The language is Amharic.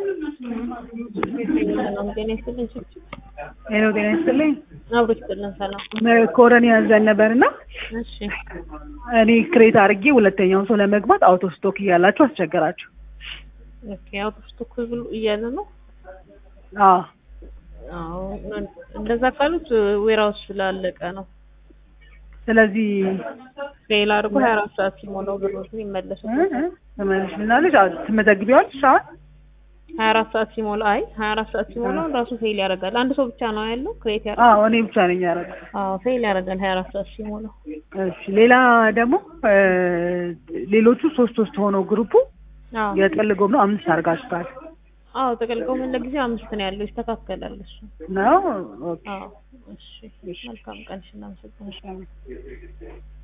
ሰላም ጤና ይስጥልኝ። ሄሎ ጤና ይስጥልኝ። አብሮ ይስጥልን። ሰላም ኮረኒ ያዘን ነበር እና እሺ እኔ ክሬት አድርጌ ሁለተኛውን ሰው ለመግባት አውቶ ስቶክ እያላችሁ አስቸገራችሁ። ኦኬ አውቶ ስቶክ ብሎ እያለ ነው። አዎ አዎ እንደዛ ካሉት ዌራውስ ስላለቀ ነው። ስለዚህ ፌል አድርጎ ሀያ አራት ሰዓት ሲሞላው ብሮትን ይመለሱት። ተመልሽ ምናለሽ ትመዘግቢዋለሽ? አሁን ሀያ አራት ሰዓት ሲሞላ አይ ሀያ አራት ሰዓት ሲሞላው ራሱ ፌል ያደርጋል። አንድ ሰው ብቻ ነው ያለው ክሬት ያደርጋል። አዎ እኔ ብቻ ነኝ ያደረኩት። አዎ ፌል ያደርጋል ሀያ አራት ሰዓት ሲሞላው። እሺ ሌላ ደግሞ ሌሎቹ ሶስት ሶስት ሆነው ግሩፑ አዎ የጥቅል ጎብኖ አምስት አድርጋችኋል አዎ ተቀልቀው ምን ለጊዜው አምስት ነው ያለው ይስተካከላል እሱ። ነው? ኦኬ አዎ እሺ መልካም ቀን እሺ እናመሰግናለን።